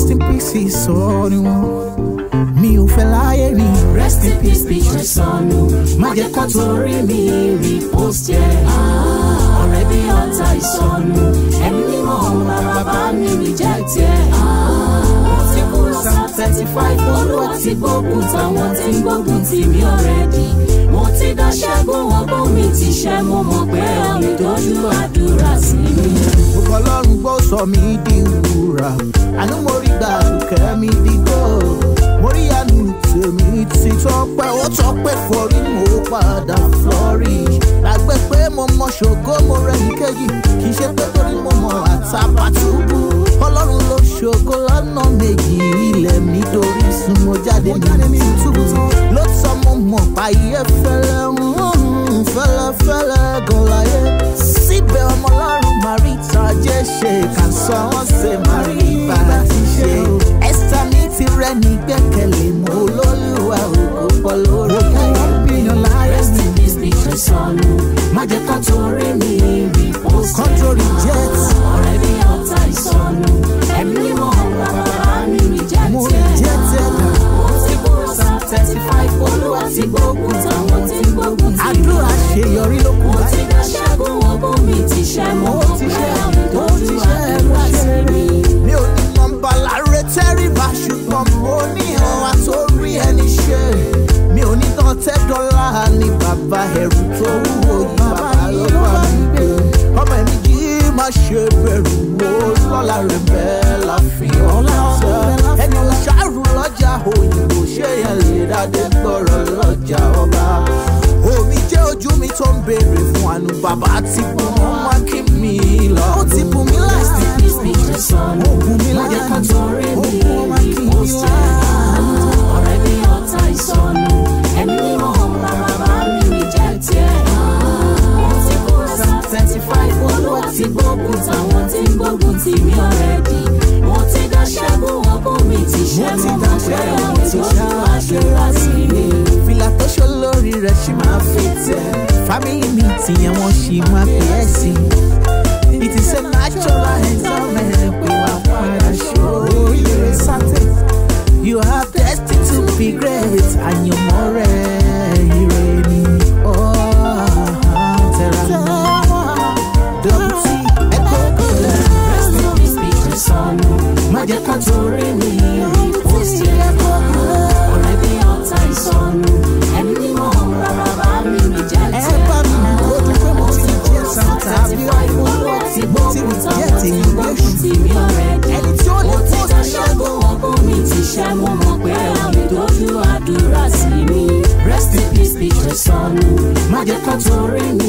rest in peace ìsọ̀rí wọn mi ò fẹ́ láyé mi rest in peace picture sọnù má jẹ́ kó torí mi repost ẹ̀ ọ̀rẹ́ bí ọ̀tá ìsọnù ẹ̀mí mímọ́ bàbá mi reject ẹ̀ mo ti kúrò sáà thirty five olúwa ti gbógun táwọn tí ń gbógun tì mí already mo ti dá ṣẹ́gun ọgbọ́n mi ti ṣẹ́ mo mọ̀ pé ọ̀rẹ́ dojú àdúrà sí mi. Gbogbo ọlọ́run gbọ́ sọ mí di wúrà. Àánú mo rí gbà kẹ́ mi di gold. Mo rí àánú tèmi ti tọ́pẹ́, ó tọ́pẹ́ forí mo padà flourish. Lágbé pé mo mọ ṣògo mo rẹ̀ ní kejì. Kì í ṣe pé torí mo mọ àtàbàtúbú. Ọlọ́run ló ṣògo lọ́nà méjì ilẹ̀ mi dorí sun mo jáde ní túbú. Ló sọ mo mọ̀ páyé fẹ́lẹ́ ń fẹ́lẹ́fẹ́lẹ́ gan láyé. Síbẹ̀ ọmọ ọlọ́run Marita jẹ́ ṣe kà sọ wọ́n ṣe Mari bàbá ti ṣe. Ẹ́sítà ní tirẹ̀ ní gbẹ́kẹ̀lé mo olólùwà ògo pọ̀ lórí. Wọ́n bíyan láyé rest mi. in peace picture sọnù má jẹ́ kó torí mi repost ẹ̀. Control reject. ọ̀rẹ́ bí ọ̀tá ìsọnù ẹ̀mí mímọ́ bàbá mi reject Mo ẹ̀. reject ẹ̀. mo ti kúrò sáà thirty five olúwa ti gbógun táwọn tí ń gbógun tì mí. Àdúrà ṣeyọrí ló kù mo ti báyìí. dá ṣẹ́gun ọgbọ́n mi ti ṣẹ́ mo Ó mọ̀ ti pé ṣẹ́, ọ̀rẹ́ ó ti dojú ṣẹ́, àdúrà ó ti sí ṣẹ́. mi. Mi ò ní nọmba láre tẹ́rìbà ṣùgbọ́n mo ní ìhàn àtórí ẹni ṣe. Mi ò ní tán tẹ́ dọ́là ní bàbá ẹ̀rù tó wúwo yìí bàbá ló bá mi gbé. Ọmọ ẹ̀mí yìí má ṣe bẹ̀rù wo lọ́la rẹ̀ bẹ́ẹ̀ láfihàn tẹ́. Ẹni ṣàrù lọ́jà òyìnbó ṣé yẹn lè dáadé gbọ́rọ̀ lọ́jà ọba. Omi jẹ́ ojú mi tó ń béèrè fún àánú bàbá ti bù wọ́n má kí mi lọ. Ó ti bù mí Rest láti in peace picture sọnù Ogun mi má jẹ́ kó láàánú. torí mi Ogun wa kì í repost wá. ẹ̀. ọ̀rẹ́ bí ọ̀tá ìsọnù ẹ̀mí mímọ́ bàbá mi reject ẹ̀. mo ti kúrò sáà thirty five olúwa ti gbógun táwọn tí ń gbógun tì mí already. mo ti dá ṣẹ́gun ọgbọ́n mi ti ṣẹ́ Mo ti mo dá mọ̀ pé ṣẹ́gun, ọ̀rẹ́ ti tó ṣẹ́, ju àdúrà sí mi. fìlà tó ṣó lórí rẹ̀ ṣì máa fi tẹ̀. fámìlì mi tìyẹn wọ́n ṣì máa pè é sí. it is a natural endowment pé wà padà ṣó ire sátẹ̀. you have destined to be great àyànmọ́ rẹ̀ ire ni. tẹ̀ra mọ́ double t ẹ̀kọ́ kọ́lẹ̀. Rest in peace picture sọnù má jẹ́ kó torí mi repost ẹ̀. ọ̀rẹ́ bí ọ̀tá ìsọnù ẹ̀mí mímọ́ bàbá mi reject ẹ ẹ̀. bá mi kó tó pé mo ti jẹ́ santa bí olúwa ti mo ti gbógun jẹ́ táwọn tí tèmi gbógun léṣu. tì mí already. ẹni tí ó lè mo ti post dá ṣẹ́gun. ṣẹ́gun ọgbọ́n mi ti ṣẹ́ mo mọ̀ pé àmì dojú àdúrà sí mi. rest in peace picture sọnù má jẹ́ kó torí mi